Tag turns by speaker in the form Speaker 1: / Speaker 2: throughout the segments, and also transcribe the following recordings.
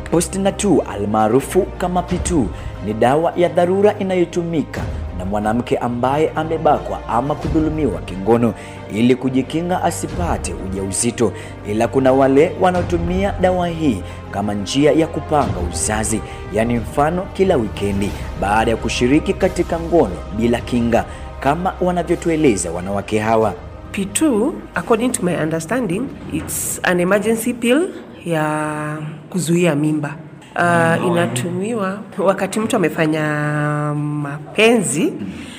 Speaker 1: Postnatal almaarufu kama P2 ni dawa ya dharura inayotumika na mwanamke ambaye amebakwa ama kudhulumiwa kingono ili kujikinga asipate ujauzito, ila kuna wale wanaotumia dawa hii kama njia ya kupanga uzazi, yaani mfano kila wikendi baada ya kushiriki katika ngono bila kinga, kama wanavyotueleza wanawake hawa.
Speaker 2: P2, according to my understanding, it's an emergency pill ya kuzuia mimba. Uh, inatumiwa wakati mtu amefanya mapenzi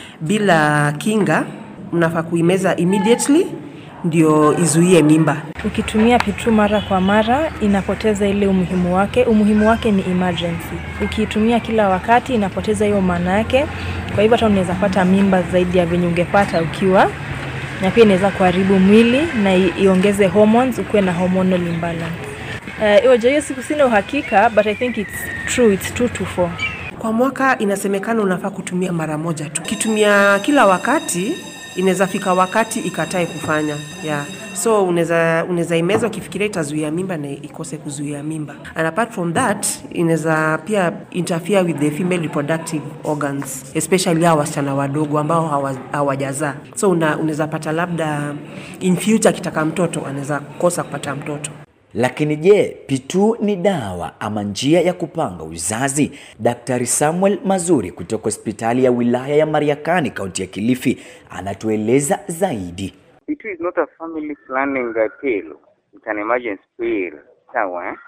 Speaker 2: bila kinga, mnafaa kuimeza immediately ndio izuie mimba.
Speaker 3: Ukitumia P2 mara kwa mara inapoteza ile umuhimu wake. Umuhimu wake ni emergency. Ukiitumia kila wakati inapoteza hiyo maana yake. Kwa hivyo hata unaweza pata mimba zaidi ya venye ungepata ukiwa, na pia inaweza kuharibu mwili na i- iongeze hormones, ukuwe na hormonal imbalance. Uh, hiyo hiyo siku sina uhakika but I think it's true, it's 2 to 4.
Speaker 2: Kwa mwaka inasemekana unafaa kutumia mara moja tu. Ukitumia kila wakati inaweza fika wakati ikatae kufanya yeah. So unaweza unaweza imeza ukifikiria itazuia mimba na ikose kuzuia mimba. And apart from that inaweza pia interfere with the female reproductive organs especially hao wasichana wadogo ambao hawa- hawajazaa. So una, unaweza pata labda in future akitaka mtoto anaweza kosa kupata mtoto.
Speaker 1: Lakini je, P2 ni dawa ama njia ya kupanga uzazi? Daktari Samuel Mazuri kutoka hospitali ya wilaya ya Mariakani, kaunti ya Kilifi, anatueleza zaidi.
Speaker 4: It is not a family planning uh, pill. It's an emergency pill. Sawa eh?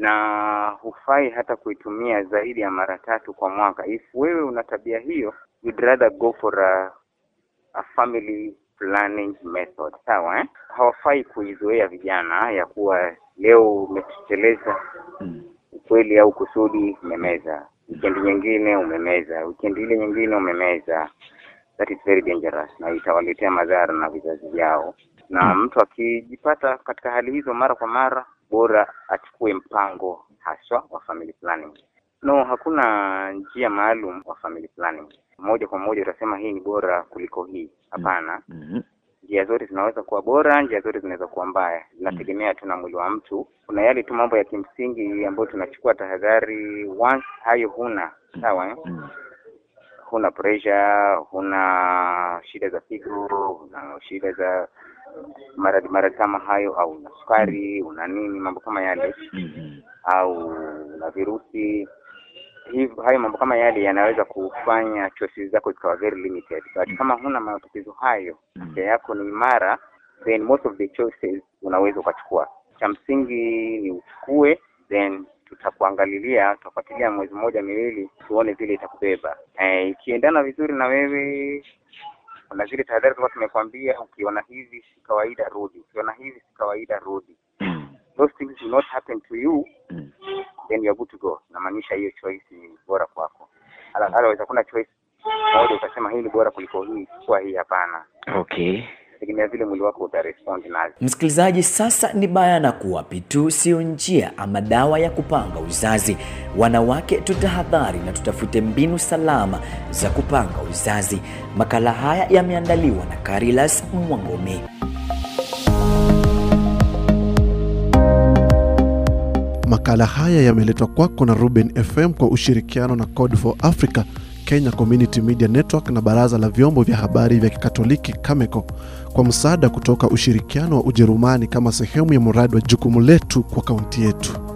Speaker 4: Na hufai hata kuitumia zaidi ya mara tatu kwa mwaka. If wewe una tabia hiyo, you'd rather go for a, a family planning method. Sawa eh? Hawafai kuizoea vijana ya kuwa leo umetekeleza ukweli au kusudi umemeza, wikendi nyingine umemeza, wikendi ile nyingine umemeza that is very dangerous na itawaletea madhara na vizazi vyao. Na mtu akijipata katika hali hizo mara kwa mara, bora achukue mpango haswa wa family planning. No, hakuna njia maalum wa family planning. Moja kwa moja utasema hii ni bora kuliko hii. Hapana.
Speaker 1: Mhm.
Speaker 4: Njia zote zinaweza kuwa bora, njia zote zinaweza kuwa mbaya, zinategemea tu na mwili wa mtu. Kuna yale tu mambo ya kimsingi ambayo tunachukua tahadhari, once hayo huna sawa eh?
Speaker 1: Mm.
Speaker 4: huna pressure, huna shida za figo, huna shida za maradhi maradhi kama hayo, au una sukari, una nini, mambo kama yale,
Speaker 1: Mhm.
Speaker 4: au una virusi hivyo, hayo mambo kama yale yanaweza kufanya choices zako zikawa very limited, but kama huna matatizo hayo, afya yako ni imara, then most of the choices unaweza ukachukua. Cha msingi ni uchukue, then tutakuangalilia, tutafuatilia mwezi mmoja miwili, tuone vile itakubeba. Eh, ikiendana vizuri na wewe kuna zile tahadhari tulikuwa tumekwambia, ukiona hivi si kawaida, rudi. Ukiona hivi si kawaida, rudi.
Speaker 1: Mm.
Speaker 4: Those things will not happen to you,
Speaker 1: Mm.
Speaker 4: then you are good to go. Inamaanisha hiyo choice ni bora kwako. Ala- Otherwise hakuna choice moja ukasema hii ni bora kuliko hii, chukua hii. Hapana,
Speaker 1: Okay.
Speaker 4: tegemea vile mwili wako utarespond nazo.
Speaker 1: Msikilizaji, sasa ni bayana kuwa P2 sio njia ama dawa ya kupanga uzazi. Wanawake tutahadhari na tutafute mbinu salama za kupanga uzazi. Makala haya yameandaliwa na Carilas Mwangome.
Speaker 5: Makala haya yameletwa kwako na Ruben FM kwa ushirikiano na Code for Africa, Kenya Community Media Network na Baraza la Vyombo vya Habari vya Kikatoliki Cameco kwa msaada kutoka ushirikiano wa Ujerumani kama sehemu ya mradi wa jukumu letu kwa kaunti yetu.